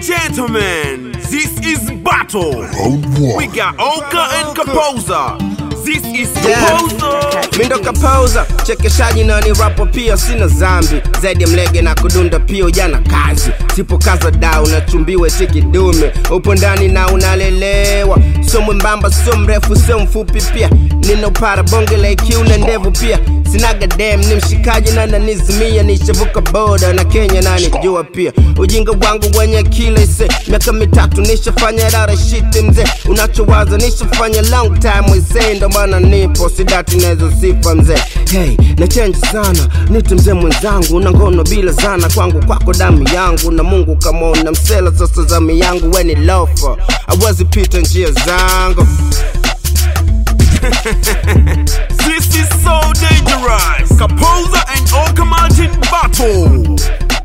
gentlemen, this is battle. We got Oka and Composer. This is Yeah. Composer. mindo kapoza chekeshaji na ni rapo pia sina zambi zaidi ya mlege na kudunda pia ujana kazi sipo kaza da unachumbiwe tiki dume upo ndani na unalelewa sio mwembamba sio mrefu sio mfupi pia ninaupara bonge la IQ na ndevu pia sinaga dem ni mshikaji na nanizimia nishavuka boda na kenya nanijua pia ujinga wangu wenye kila ise miaka mitatu nishafanya rara shiti mzee unachowaza nishafanya long time wise ndo maana nipo sidati nazo sifa mzee hey na change sana nite mzee mwenzangu na ngono bila zana kwangu kwako damu yangu na mungu kamona msela sasa zami yangu weni lofa awezi pita njia zangu This is so dangerous. Composer and Oka Martin battle.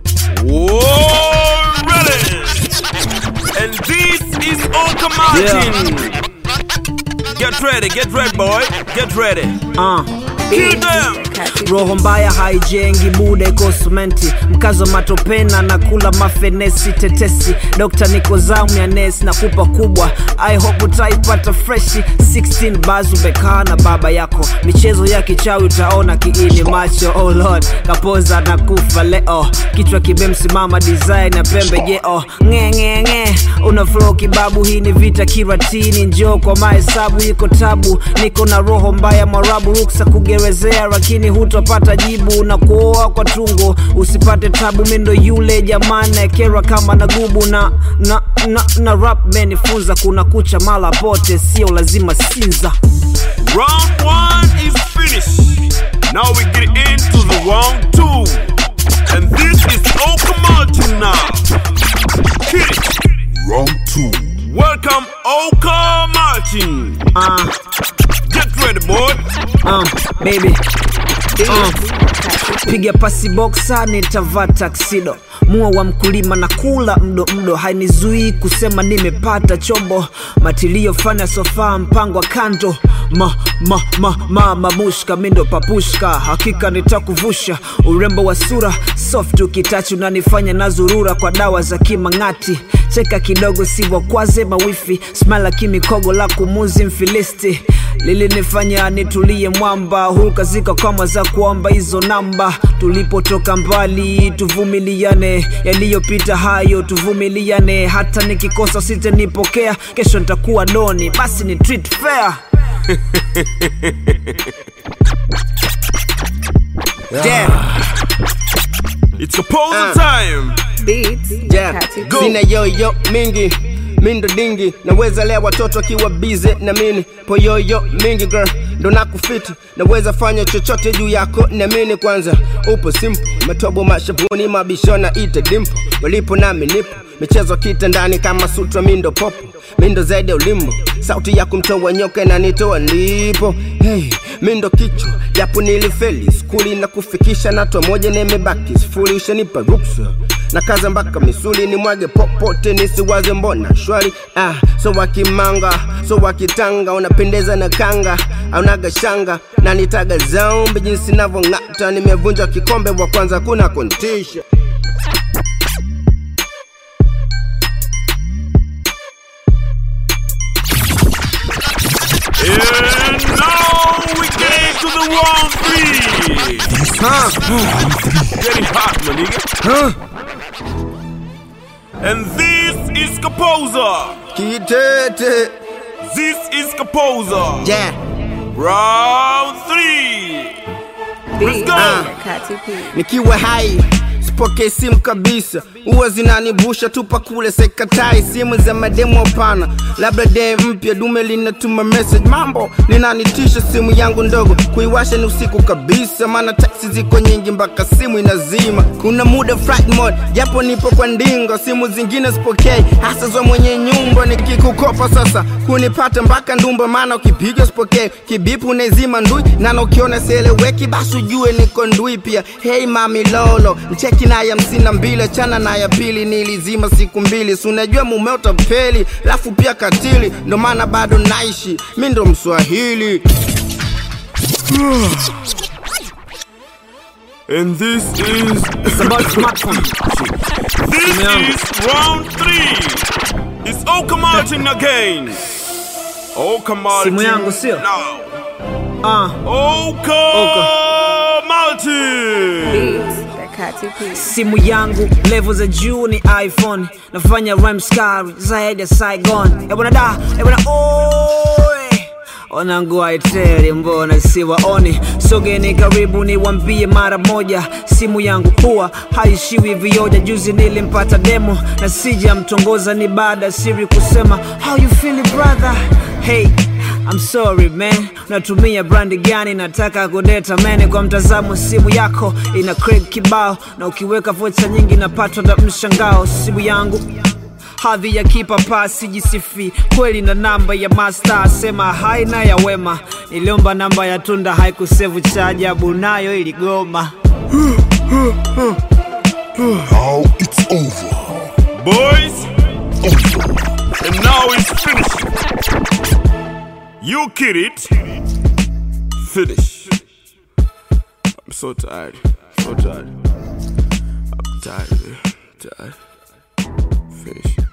Whoa, ready. And this is Oka Martin. Get ready, get ready, boy. Get ready. Uh. Kill them. roho mbaya haijengi bude kosumenti mkazo matopena na kula mafenesi tetesi dokta niko zamu ya nes na kupa kubwa i hope utaipata freshi 16 bazu bekaa na baba yako michezo ya kichawi utaona kiini macho oh lord kapoza na kufa leo kichwa kimemsimama design ya pembe jeo ngengenge una flow kibabu hii ni vita kiratini njoo kwa mahesabu iko tabu niko na roho mbaya mwarabu ruksa kugerezea lakini hutopata jibu na kuoa kwa tungo usipate tabu mindo yule jamani kera kama na gubu na na na, na rap menifunza kuna kucha mala pote sio lazima sinza Round one is finished. Now we get into the round two. And this is Oka Martin now. Hit it. Round two. Welcome, Oka Martin. uh, Get ready, boy. uh, baby uh. piga pasi boksa nitavaa taksido mua wa mkulima na kula mdo mdo hainizuii kusema nimepata chombo matilio fanya sofaa mpango wa kando ma ma ma ma mamushka mindo papushka hakika nitakuvusha urembo wa sura soft ukitachu nanifanya nazurura kwa dawa za kimang'ati cheka kidogo sivokwaze mawifi smala kimikogo la kumuzi mfilisti lilinifanya nitulie mwamba hulka zika kama za kuomba hizo namba tulipotoka mbali tuvumiliane yaliyopita hayo tuvumiliane hata nikikosa sitanipokea kesho nitakuwa doni basi ni treat fair Damn. It's Composer Uh. time. Beats. yeah. Kati. Go. sina yoyo mingi mindo dingi naweza lea watoto akiwa bize na mini poyoyo mingi girl ndo nakufiti naweza fanya chochote juu yako namini kwanza upo simple matobo mashavuni mabishona ite dimpo walipo nami nipo michezo kitandani kama sutra mindo popo mindo zaidi ya ulimbo sauti ya kumtoa nyoka inanitoa ndipo hey, mindo kichwa japo nilifeli skuli na kufikisha natwa moja nimebaki sifuri ushanipa ruksa na kaza mpaka misuli ni mwage popote nisiwaze mbona shwari ah, so wakimanga so wakitanga unapendeza na kanga aunaga shanga na nitaga zaumbi jinsi navyong'ata nimevunja kikombe wa kwanza kuna kontisha And now we get into the round three. Getting hot, my nigga. And this is Composer. kitete This is Composer. yeah. Round three. Let's Beats. go. Kati P. nikiwa hai sipokee simu kabisa huwa zinanibusha tupa kule sekatai simu za mademo pana labda dee mpya dume linatuma message mambo linanitisha simu yangu ndogo kuiwasha ni usiku kabisa maana taksi ziko nyingi mpaka simu inazima kuna muda flight mode japo nipo kwa ndingo simu zingine sipokei hasa za mwenye nyumba nikikukopa sasa kunipata mpaka ndumba maana ukipiga sipokei kibipu unaizima ndui nana ukiona sieleweki basi ujue niko ndui pia hei mami lolo mcheki na ya hamsini na mbili chana na ya pili nilizima siku mbili si unajua mume utapeli lafu pia katili ndo maana bado naishi mi ndo mswahili And this is It's about smartphone. This yangu. is round three. It's Oka Martin again. Oka Martin. Simu yangu, sio? Now. Ah, Oka, Martin. Beats, that Kati P. simu yangu level za juu ni iphone nafanya rhyme skari zaidi ya saigon ebwana da ebwana oe wanangu aiteri mbona siwaoni sogeni karibu niwambie mara moja simu yangu huwa haishiwi vioja juzi nilimpata demo na sija mtongoza ni baada ya siri kusema how you feeling brother hey I'm sorry man, natumia brandi gani? Nataka kudeta mene kwa mtazamo, simu yako ina crack kibao, na ukiweka vocha nyingi napatwa na mshangao. Simu yangu hadhi ya kipapa, sijisifi kweli na namba ya master, sema haina ya wema. Niliomba namba ya tunda, haikusevu cha ajabu, nayo iligoma. Now it's over. Boys, and now it's finished. You kid it. Finish. I'm so tired. So tired. I'm tired. man. Tired. Finish.